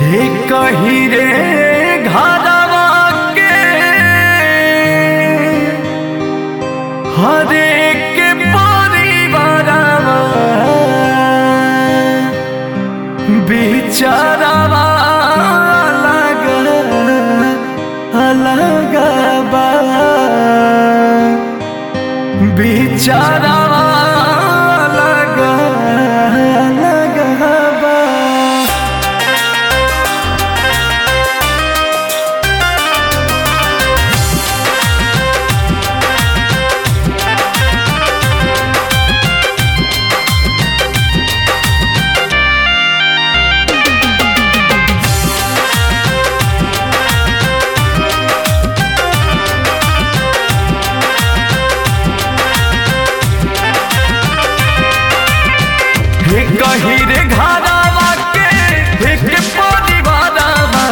हे कही रे घरवा के हर एक परिवारवा बिचारवा अलग अलग बा बिचारवा अलग अलग बा हे कही रे घरवा के एक परिवारवा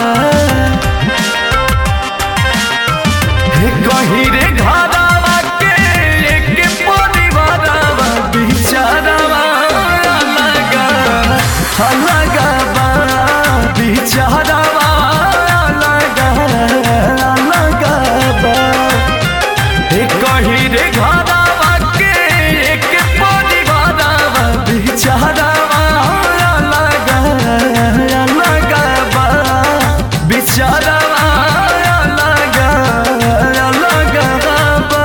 हे कही रे घरवा के एक परिवारवा बिचारवा अलग अलग बा बिचारवा अलग अलग बा हे कही रे घरवा के एक परिवारवा बिचारवा अलग अलग बा बिचारवा अलग अलग बा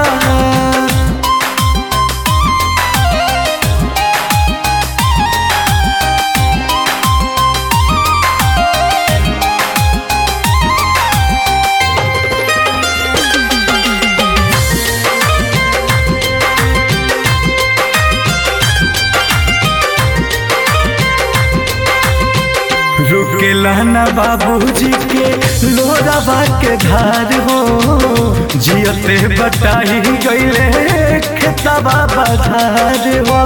रुकेला न बाबूजी के लोरावा के धार हो जियते बटाई गईले खेतबा बधार हो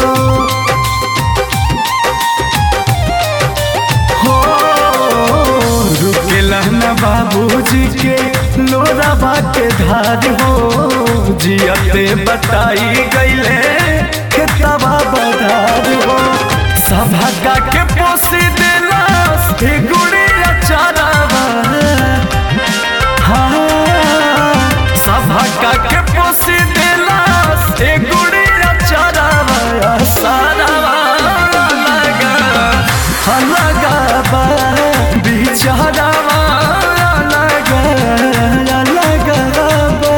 हो रुकेला न बाबूजी के लोरावा के धार हो जियते बटाई गईले खेतबा बधार हो सभा के पोसी देला हे गुड़िया चारावा हाँ सभा के पोसी देला हे गुड़िया चारावा सारावा लगा लगा बा बिचारावा लगा लगा बा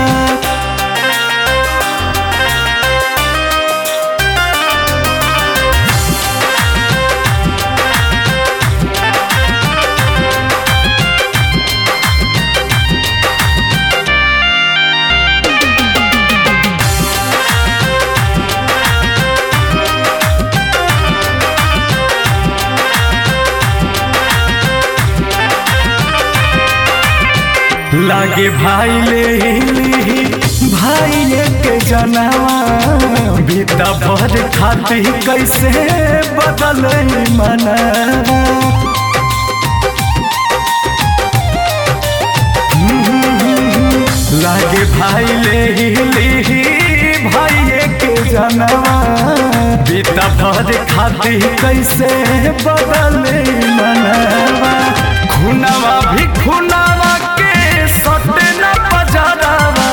लागे भाई ले ली भाई के जनवा बीता भर खाती कैसे बदल मना लागे भाई ले ली भाई के जनवा बीता भर खाती कैसे बदल मनवा खुनवा भी खुनवा के सटे न बजारावा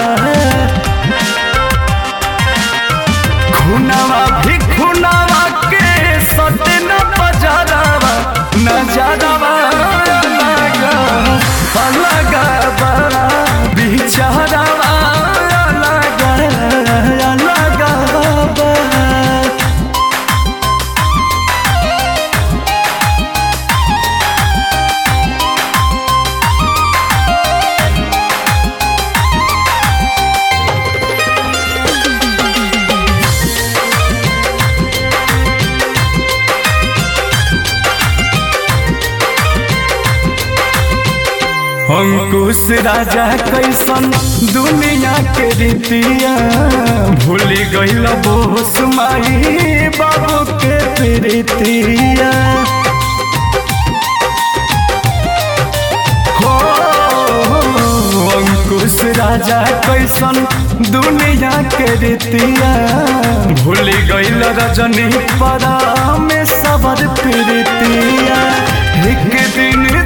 खुनवा भी खुनवा के सटे न बजारावा नजरवा अलग अलग बा बिचारवा अलग अलग बा अंकुश राजा कैसन दुनिया के रीतिया भूल गईल बोस माई बाबू के प्रीतिया हो अंकुश राजा कैसन दुनिया के रीतिया भूल गईल रजनी परा में सबर प्रीतिया एक दिन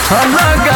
अलग